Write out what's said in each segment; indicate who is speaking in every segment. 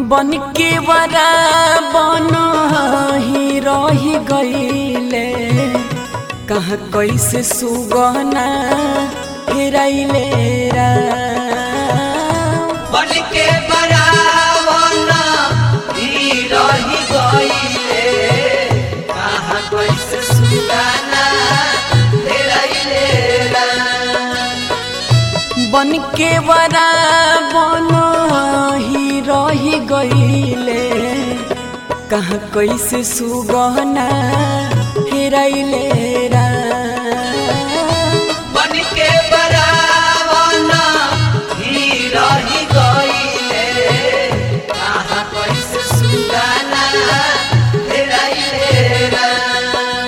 Speaker 1: बन के वरा बन ही रही गईले कहाँ कैसे सुगना हेराइले राम
Speaker 2: बन के बरावना ही रही गईले कहाँ कैसे सुगाना हेराइले राम
Speaker 1: बन के वरा बन ही रही गईले कहाँ कैसे सुगना हेराइले राम
Speaker 2: बन के बरावना ही रही गईले कहाँ कैसे सुगाना हेराइले राम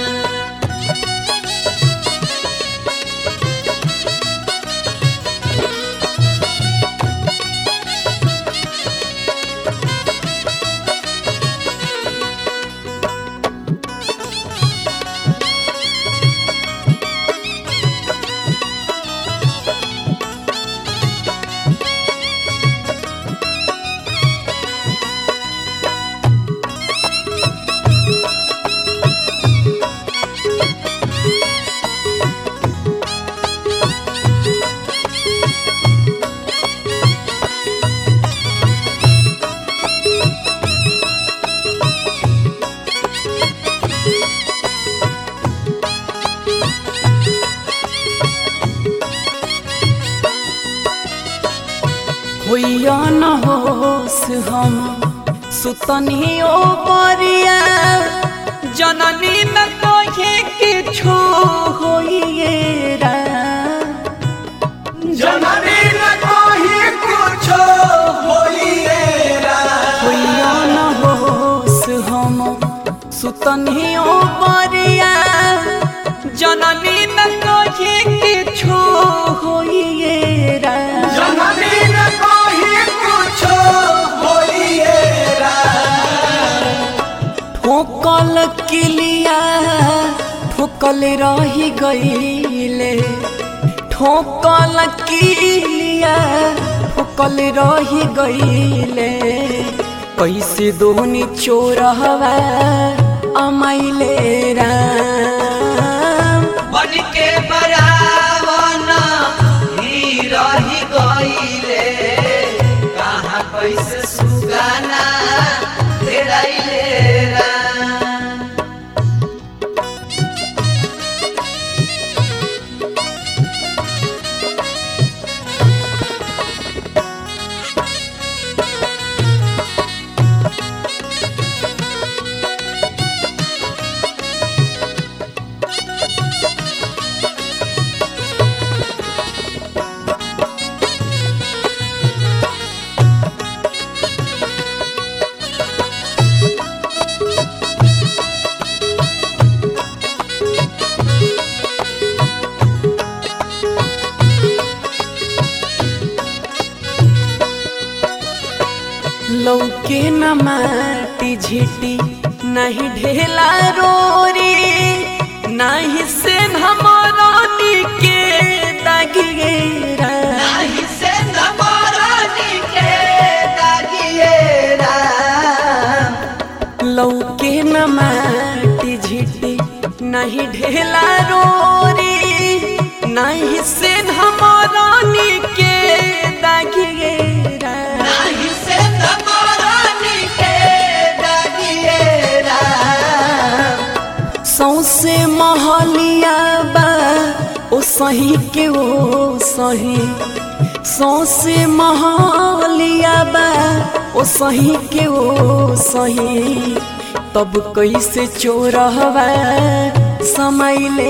Speaker 1: होइया न होस हम सुतनी ओ परिया जननी न कहे किछो होइए राम
Speaker 2: जननी न कही कुछो होइए
Speaker 1: होइया न होस हम सुतनी ओ परिया जननी न कहे किछो होइए राम
Speaker 2: जननी न कही कुछो होइए
Speaker 1: ठोकल किलिया ठोकल रही गईले ठोकल किलिया ठोकल रही गईले कैसे दोनी चोरहवा अमाइले राम
Speaker 2: बन के बरावना ही रही गईले कहाँ कैसे सुगाना हेराइले राम
Speaker 1: लौके न माटी झिटी नहीं ढेला रोरी नहीं से हमरानी के दागिएरा
Speaker 2: नाही से नमरानी के दागिए राम
Speaker 1: लौके न माटी झिटी नहीं ढेला रोरी नहीं से हमरानी के दागिएरा
Speaker 2: नाही से नमरानी के दागिए राम
Speaker 1: सौसे महलिया बा ओ सही के ओ सही सौसे महलिया बा ओ सही के ओ सही तब कैसे चोरहवा समैले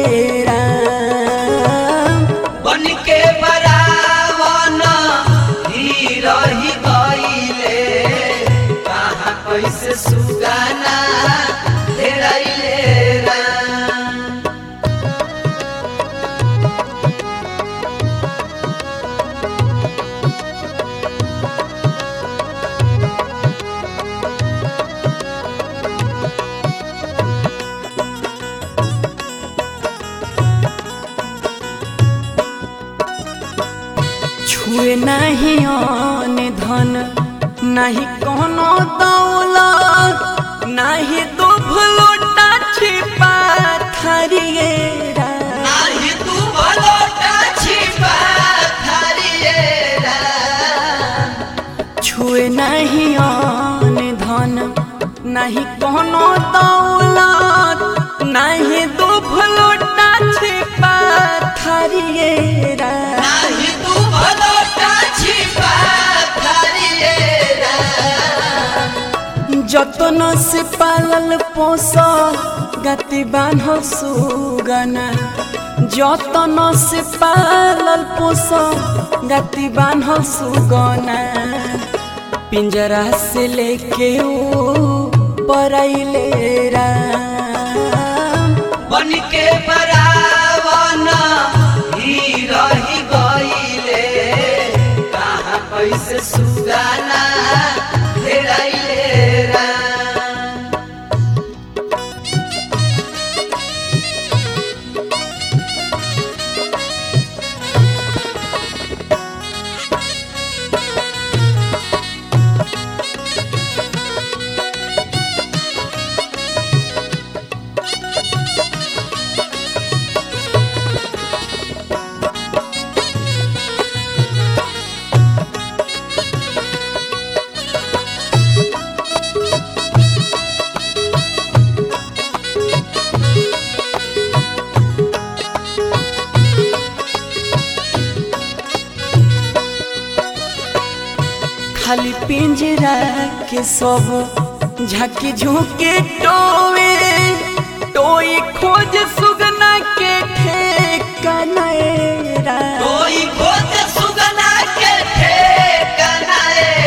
Speaker 1: राम
Speaker 2: बन के बरावना ही रही गईले कहाँ कैसे सुगाना हेराइले राम
Speaker 1: छुए नहीं आन धन नहीं कोनो दौलत नहीं दो भलोटा छिपा थरिए राम।
Speaker 2: नाही तू भलोटा छिपा धरिए राम
Speaker 1: छुए नहीं आन धन नहीं कोनो दौलत नहीं दो भलोटा छिपा थरिए राम।
Speaker 2: नाही तू भलोटा छिपा धरिए राम
Speaker 1: যতন সে পালল পোষ গতি বান্ধ সুগনা যতন সে পালল পোষ গতি বান্ধ সুগনা पिंजरा से लेके ओ परैले राम
Speaker 2: बन के बरावन ही रही गईले कहाँ कैसे सुगाना हेराइले राम
Speaker 1: खाली पिंजरा के सब झकी झुके टोवे टोई खोज सुगना के ठेकाना राम
Speaker 2: कोई खोज सुगना के ठेकाना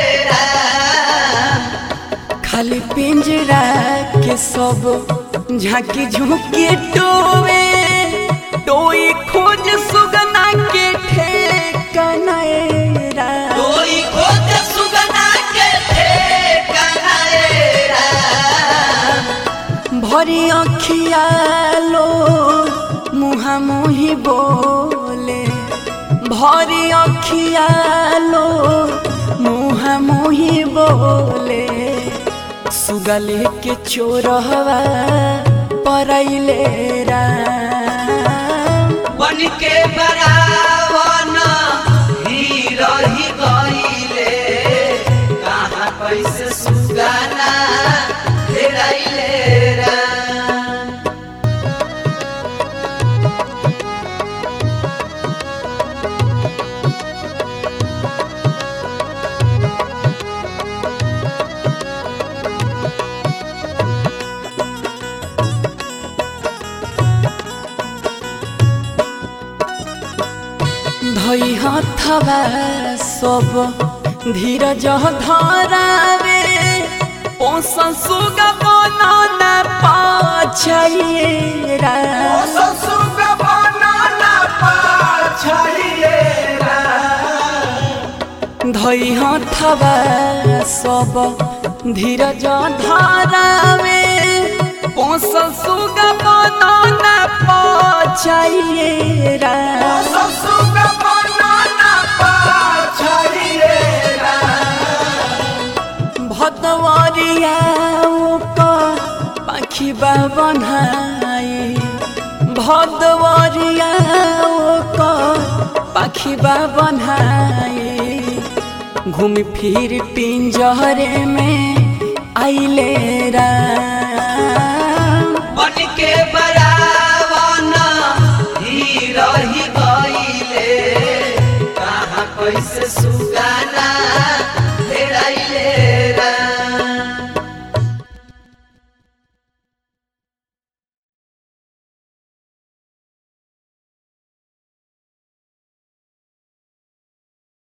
Speaker 2: राम
Speaker 1: खाली पिंजरा के सब झांकी झुके टोवे टोई खोज सुगना के ठेकाना राम।
Speaker 2: कोई खोज सुगना के ठेकाना राम
Speaker 1: भरी अखिया लो मुहा मुही बोले भरी अखिया लो मुहा मुही बोले सुगले के चोरहवा परैले राम
Speaker 2: बन के बरावन ही रही गईले कहाँ कैसे सुगाना हेराइले राम
Speaker 1: धई हथवा सब धीरज धरावे पोस सुग बनन पाछिए राम धई हथवा सब धीरज धरावे पोस सुग बनन पाछिए राम भदवरिया पाखी बनाए भदवरिया पाखी बनाए घूम फिर पिंजरे में आइले राम
Speaker 2: बन के बरावन ही रही गईले कहाँ कैसे सुगाना